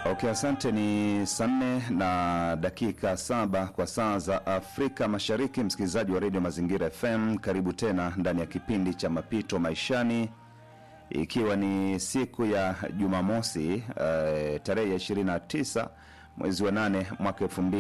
Okay, asante. Ni saa nne na dakika saba kwa saa za Afrika Mashariki. Msikilizaji wa redio Mazingira FM, karibu tena ndani ya kipindi cha Mapito Maishani, ikiwa ni siku ya Jumamosi uh, tarehe ya 29 mwezi wa 8 mwaka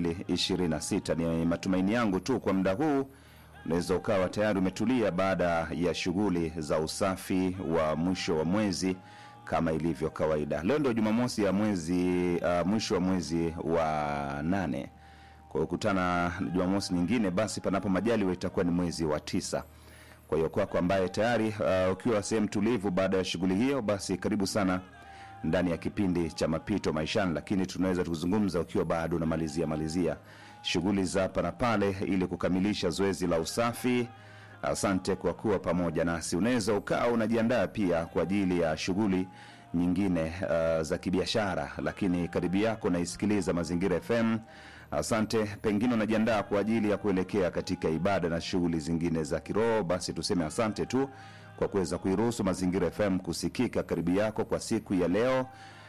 2026. Ni matumaini yangu tu kwa muda huu unaweza ukawa tayari umetulia baada ya shughuli za usafi wa mwisho wa mwezi kama ilivyo kawaida. Leo ndio Jumamosi ya mwezi uh, mwisho wa mwezi wa nane. Kwa hiyo kutana na Jumamosi nyingine, basi panapo majaliwa itakuwa ni mwezi wa tisa. Kwa hiyo kwako ambaye tayari uh, ukiwa sehemu tulivu baada ya shughuli hiyo, basi karibu sana ndani ya kipindi cha mapito maishani, lakini tunaweza kuzungumza ukiwa bado unamalizia malizia shughuli za hapa na pale ili kukamilisha zoezi la usafi. Asante kwa kuwa pamoja nasi. Unaweza ukawa unajiandaa pia kwa ajili ya shughuli nyingine uh, za kibiashara, lakini karibu yako naisikiliza Mazingira FM. Asante. Pengine unajiandaa kwa ajili ya kuelekea katika ibada na shughuli zingine za kiroho, basi tuseme asante tu kwa kuweza kuiruhusu Mazingira FM kusikika karibu yako kwa siku ya leo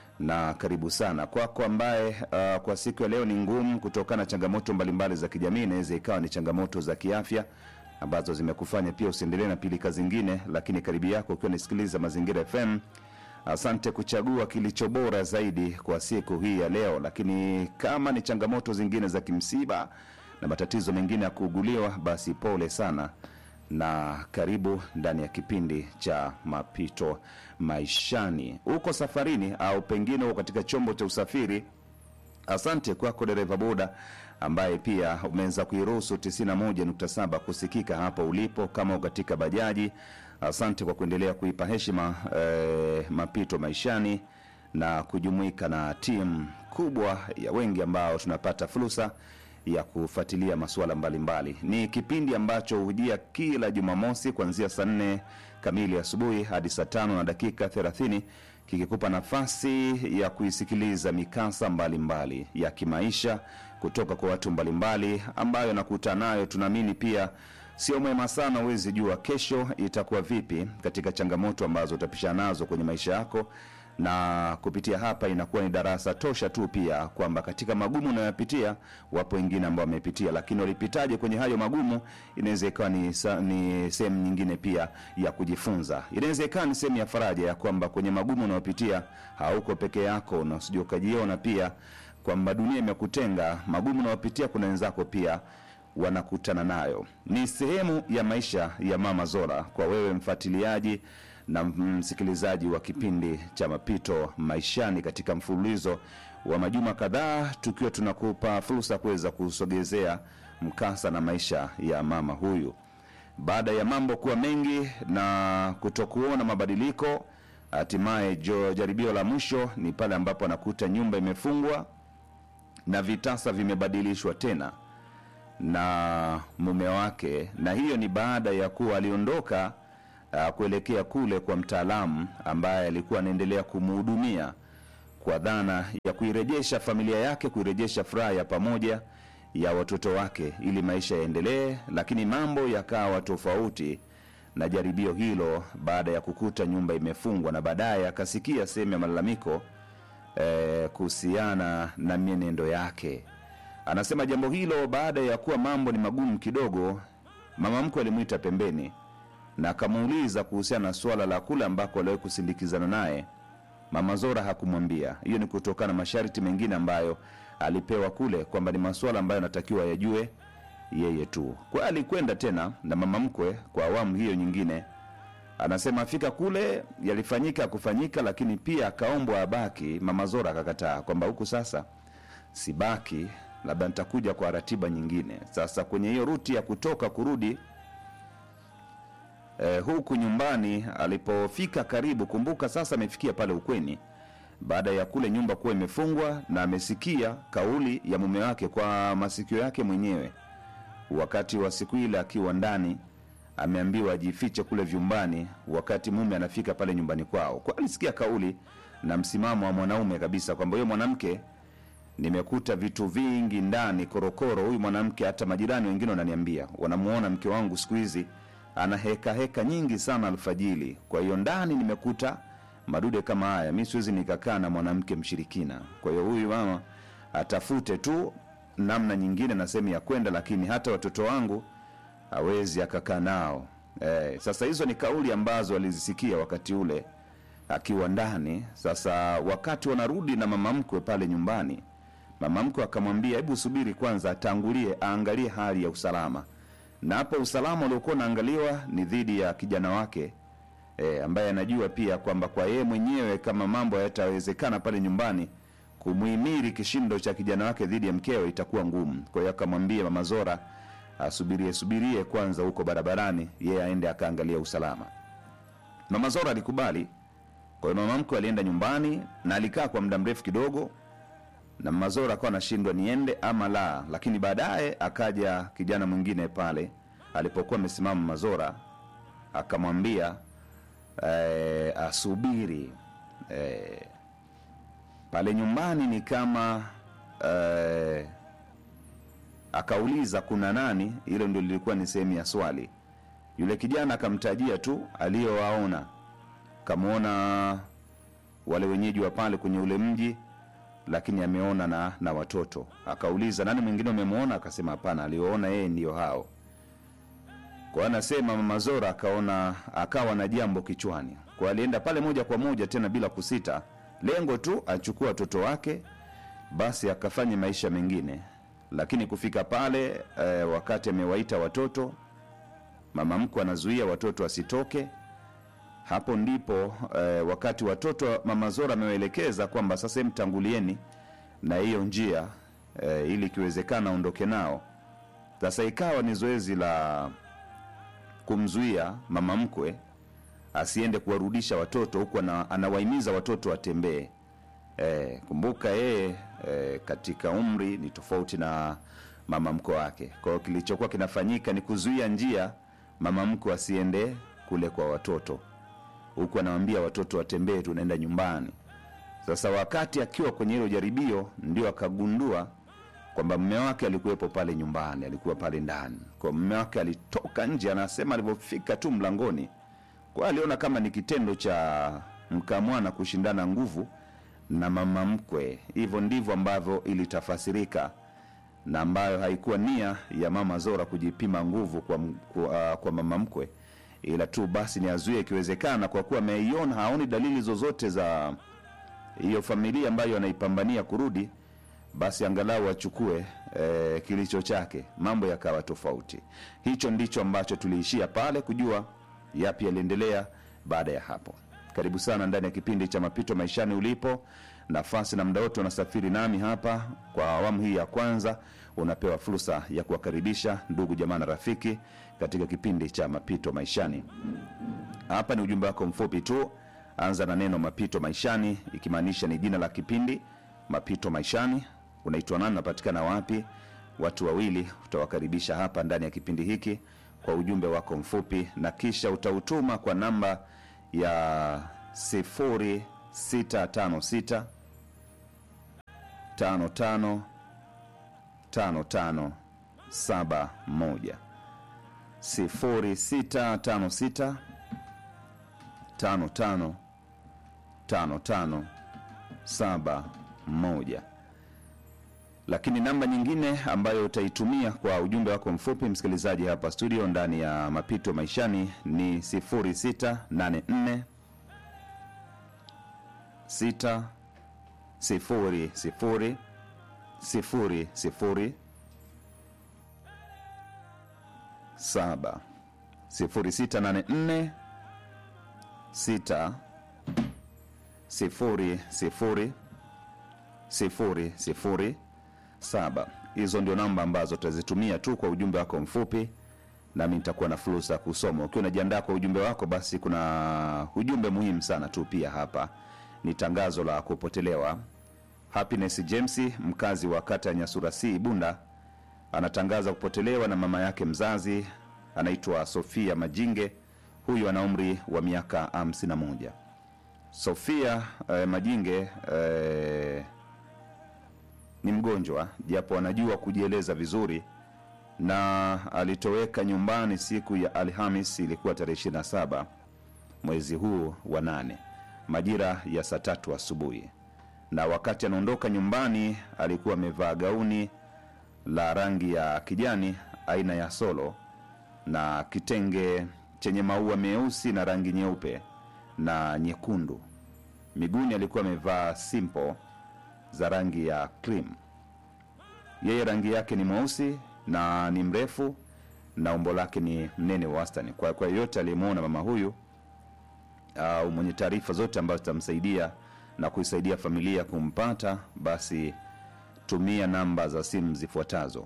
na karibu sana kwako ambaye uh, kwa siku ya leo ni ngumu kutokana na changamoto mbalimbali za kijamii. Inaweza ikawa ni changamoto za kiafya ambazo zimekufanya pia usiendelee na pilika zingine, lakini karibu yako ukiwa unasikiliza Mazingira FM, asante kuchagua kilicho bora zaidi kwa siku hii ya leo. Lakini kama ni changamoto zingine za kimsiba na matatizo mengine ya kuuguliwa, basi pole sana na karibu ndani ya kipindi cha mapito maishani. Uko safarini au pengine uko katika chombo cha usafiri, asante kwako dereva boda ambaye pia umeweza kuiruhusu 91.7 kusikika hapo ulipo. Kama uko katika bajaji, asante kwa kuendelea kuipa heshima eh, mapito maishani na kujumuika na timu kubwa ya wengi ambao tunapata fursa ya kufuatilia masuala mbalimbali. Ni kipindi ambacho hujia kila Jumamosi kuanzia saa nne kamili asubuhi hadi saa tano na dakika 30 kikikupa nafasi ya kuisikiliza mikasa mbalimbali mbali ya kimaisha kutoka kwa watu mbalimbali ambayo nakutana nayo. Tunaamini pia sio mwema sana, huwezi jua kesho itakuwa vipi katika changamoto ambazo utapishana nazo kwenye maisha yako na kupitia hapa inakuwa ni darasa tosha tu pia kwamba katika magumu unayopitia wapo wengine ambao wamepitia, lakini walipitaje kwenye hayo magumu, inaweza ikawa ni, sa- ni sehemu nyingine pia ya kujifunza. Inaweza ikawa ni sehemu ya faraja ya kwamba kwenye magumu unayopitia hauko peke yako, na usije ukajiona pia kwamba dunia imekutenga. Magumu unayopitia kuna wenzako pia wanakutana nayo. Ni sehemu ya maisha ya Mama Zora kwa wewe mfuatiliaji na msikilizaji wa kipindi cha mapito maishani katika mfululizo wa majuma kadhaa, tukiwa tunakupa fursa kuweza kusogezea mkasa na maisha ya mama huyu. Baada ya mambo kuwa mengi na kutokuona mabadiliko, hatimaye jo jaribio la mwisho ni pale ambapo anakuta nyumba imefungwa na vitasa vimebadilishwa tena na mume wake, na hiyo ni baada ya kuwa aliondoka uh, kuelekea kule kwa mtaalamu ambaye alikuwa anaendelea kumhudumia kwa dhana ya kuirejesha familia yake, kuirejesha furaha ya pamoja ya watoto wake ili maisha yaendelee, lakini mambo yakawa tofauti na jaribio hilo baada ya kukuta nyumba imefungwa, na baadaye akasikia sehemu ya malalamiko eh, kuhusiana na mienendo yake. Anasema jambo hilo baada ya kuwa mambo ni magumu kidogo, mama mkwe alimwita pembeni na akamuuliza kuhusiana na suala la kule ambako aliwahi kusindikizana naye. Mama Zora hakumwambia. Hiyo ni kutokana na masharti mengine ambayo alipewa kule, kwamba ni masuala ambayo anatakiwa yajue yeye tu. Kwa hiyo alikwenda tena na mama mkwe kwa awamu hiyo nyingine. Anasema afika kule yalifanyika kufanyika, lakini pia akaombwa abaki. Mama Zora akakataa kwamba huku sasa sibaki, labda nitakuja kwa ratiba nyingine. Sasa kwenye hiyo ruti ya kutoka kurudi eh, huku nyumbani alipofika karibu, kumbuka sasa amefikia pale ukweni baada ya kule nyumba kuwa imefungwa, na amesikia kauli ya mume wake kwa masikio yake mwenyewe. Wakati wa siku ile akiwa ndani, ameambiwa ajifiche kule vyumbani, wakati mume anafika pale nyumbani kwao. Kwa alisikia kauli na msimamo wa mwanaume kabisa kwamba huyo mwanamke nimekuta vitu vingi ndani korokoro. Huyu mwanamke, hata majirani wengine wananiambia wanamuona mke wangu siku hizi ana heka heka nyingi sana alfajili. Kwa hiyo ndani nimekuta madude kama haya mi siwezi nikakaa na mwanamke mshirikina kwa hiyo huyu mama atafute tu namna nyingine na sehemu ya kwenda lakini hata watoto wangu hawezi akakaa nao eh, sasa hizo ni kauli ambazo alizisikia wakati ule akiwa ndani sasa wakati wanarudi na mama mkwe pale nyumbani mama mkwe akamwambia hebu subiri kwanza atangulie aangalie hali ya usalama na hapo usalama uliokuwa unaangaliwa ni dhidi ya kijana wake e, ambaye anajua pia kwamba kwa yeye mwenyewe kama mambo yatawezekana pale nyumbani kumhimili kishindo cha kijana wake dhidi ya mkewe itakuwa ngumu kwa hiyo akamwambia mama zora asubirie subirie kwanza huko barabarani yeye aende akaangalia usalama mama zora alikubali kwa hiyo mama mkwe alienda nyumbani na alikaa kwa muda mrefu kidogo na mazora akawa anashindwa niende ama la lakini baadaye akaja kijana mwingine pale alipokuwa amesimama mazora akamwambia eh, asubiri eh, pale nyumbani ni kama eh, akauliza kuna nani hilo ndio lilikuwa ni sehemu ya swali yule kijana akamtajia tu aliyowaona kamwona wale wenyeji wa pale kwenye ule mji lakini ameona na, na watoto akauliza nani mwingine umemwona akasema hapana alioona yeye ndiyo hao kwa anasema mama zora akaona akawa na jambo kichwani kwa alienda pale moja kwa moja tena bila kusita lengo tu achukua watoto wake basi akafanya maisha mengine lakini kufika pale eh, wakati amewaita watoto mama mkwe anazuia watoto wasitoke hapo ndipo eh, wakati watoto mama zora amewaelekeza kwamba sasa hem tangulieni na hiyo njia eh, ili ikiwezekana aondoke nao sasa ikawa ni zoezi la kumzuia mama mkwe asiende kuwarudisha watoto huku ana, anawahimiza watoto watembee e, kumbuka yeye e, katika umri ni tofauti na mama mkwe wake kwa hiyo kilichokuwa kinafanyika ni kuzuia njia mama mkwe asiende kule kwa watoto huku anawambia watoto watembee tunaenda nyumbani sasa wakati akiwa kwenye hilo jaribio ndio akagundua kwamba mme wake alikuwepo pale nyumbani alikuwa pale ndani kwa mme wake alitoka nje anasema alivyofika tu mlangoni kwa aliona kama ni kitendo cha mkamwana kushindana nguvu na mama mkwe hivyo ndivyo ambavyo ilitafasirika na ambayo haikuwa nia ya mama zora kujipima nguvu kwa, m- kwa, uh, kwa mama mkwe ila tu basi ni azuie ikiwezekana kwa kuwa ameiona haoni dalili zozote za hiyo familia ambayo anaipambania kurudi basi angalau achukue e, kilicho chake mambo yakawa tofauti hicho ndicho ambacho tuliishia pale kujua yapi yaliendelea baada ya hapo karibu sana ndani ya kipindi cha mapito maishani ulipo nafasi na mda wote unasafiri nami hapa kwa awamu hii ya kwanza unapewa fursa ya kuwakaribisha ndugu jamaa na rafiki katika kipindi cha mapito maishani hapa ni ujumbe wako mfupi tu anza na neno mapito maishani ikimaanisha ni jina la kipindi mapito maishani unaitwa nani unapatikana wapi watu wawili utawakaribisha hapa ndani ya kipindi hiki kwa ujumbe wako mfupi na kisha utautuma kwa namba ya 0656 55 55 71 0656 55 55 71 lakini namba nyingine ambayo utaitumia kwa ujumbe wako mfupi msikilizaji hapa studio ndani ya mapito maishani ni 0684 6 sifuri sifuri sifuri sifuri saba sifuri sita nane nne sita sifuri sifuri sifuri sifuri saba hizo ndio namba ambazo tutazitumia tu kwa ujumbe wako mfupi nami nitakuwa na fursa ya kusoma ukiwa unajiandaa kwa ujumbe wako basi kuna ujumbe muhimu sana tu pia hapa ni tangazo la kupotelewa happiness james mkazi wa kata ya nyasura c bunda anatangaza kupotelewa na mama yake mzazi anaitwa sofia majinge huyu ana umri wa miaka 51 sofia eh, majinge eh, ni mgonjwa japo anajua kujieleza vizuri na alitoweka nyumbani siku ya alhamis ilikuwa tarehe 27 mwezi huu wa nane majira ya saa tatu asubuhi, na wakati anaondoka nyumbani alikuwa amevaa gauni la rangi ya kijani aina ya solo na kitenge chenye maua meusi na rangi nyeupe na nyekundu. Miguuni alikuwa amevaa simple za rangi ya cream. Yeye rangi yake ni mweusi na ni mrefu na umbo lake ni mnene wa wastani. Kwa kwa yeyote aliyemwona mama huyu au mwenye taarifa zote ambazo zitamsaidia na kuisaidia familia kumpata, basi tumia namba za simu zifuatazo: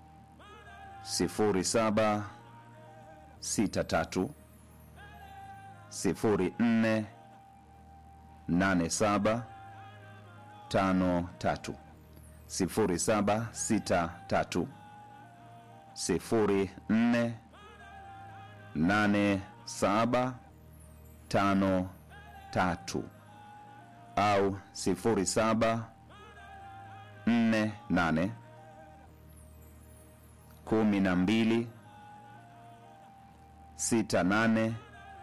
0763 04 87 53 0763 04 87 53 au 07 48 12 68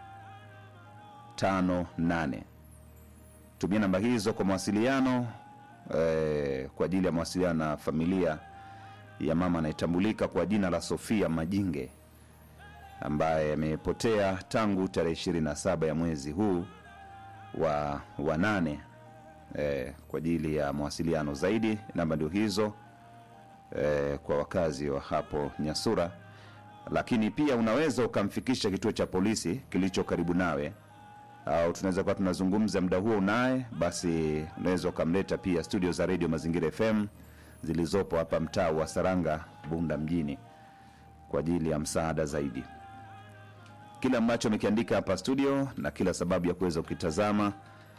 58. Tumia namba hizo kwa mawasiliano eh, kwa ajili ya mawasiliano na familia ya mama anayetambulika kwa jina la Sofia Majinge ambaye amepotea tangu tarehe 27 ya mwezi huu wa, wa nane eh, kwa ajili ya mawasiliano zaidi. Namba ndio hizo eh, kwa wakazi wa hapo Nyasura, lakini pia unaweza ukamfikisha kituo cha polisi kilicho karibu nawe, au tunaweza kuwa tunazungumza muda huo unaye, basi unaweza ukamleta pia studio za redio Mazingira FM zilizopo hapa mtaa wa Saranga, Bunda mjini kwa ajili ya msaada zaidi. Kile ambacho amekiandika hapa studio na kila sababu ya kuweza kukitazama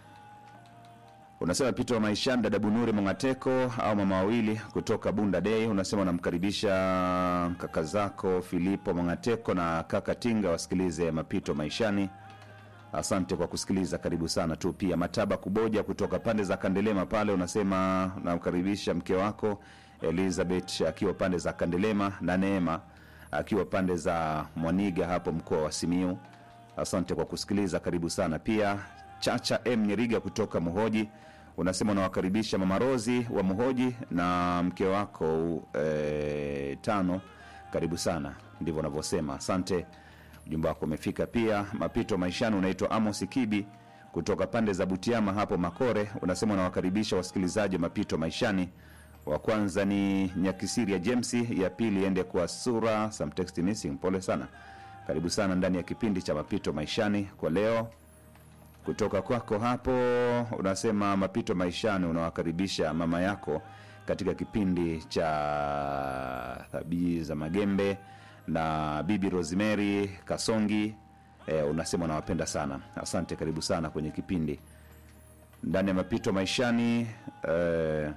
unasema pito wa maishani dada bunuri mongateko au mama wawili kutoka bunda dei unasema unamkaribisha kaka zako filipo mongateko na kaka tinga wasikilize mapito maishani asante kwa kusikiliza karibu sana tu pia mataba kuboja kutoka pande za kandelema pale unasema unamkaribisha mke wako elizabeth akiwa pande za kandelema na neema akiwa pande za mwaniga hapo mkoa wa simiu asante kwa kusikiliza karibu sana pia chacha m nyeriga kutoka muhoji unasema unawakaribisha mama rozi wa muhoji na mke wako e, tano karibu sana ndivyo unavyosema asante ujumbe wako umefika pia mapito maishani unaitwa amos kibi kutoka pande za butiama hapo makore unasema unawakaribisha wasikilizaji wa mapito maishani wa kwanza ni nyakisiri ya jemsi ya pili ende kwa sura some text missing pole sana karibu sana ndani ya kipindi cha mapito maishani kwa leo kutoka kwako hapo unasema mapito maishani unawakaribisha mama yako katika kipindi cha thabii za magembe na bibi rosemary kasongi e, unasema unawapenda sana asante karibu sana kwenye kipindi ndani ya mapito maishani e,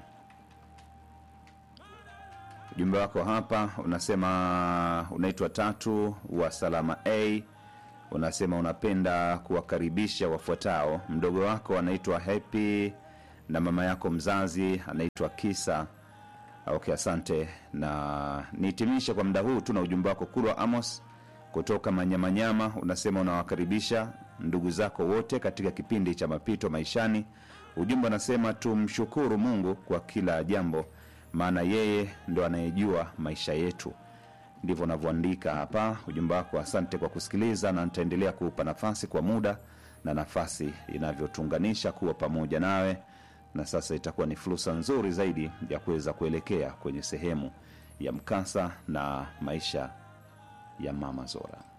ujumbe wako hapa unasema unaitwa tatu wa salama a unasema unapenda kuwakaribisha wafuatao mdogo wako anaitwa happy na mama yako mzazi anaitwa kisa okay asante na nihitimishe kwa muda huu tu na ujumbe wako kulwa amos kutoka manyamanyama unasema unawakaribisha ndugu zako wote katika kipindi cha mapito maishani ujumbe unasema tumshukuru mungu kwa kila jambo maana yeye ndo anayejua maisha yetu ndivyo unavyoandika hapa ujumbe wako asante kwa kusikiliza na nitaendelea kuupa nafasi kwa muda na nafasi inavyotuunganisha kuwa pamoja nawe na sasa itakuwa ni fursa nzuri zaidi ya kuweza kuelekea kwenye sehemu ya mkasa na maisha ya mama zora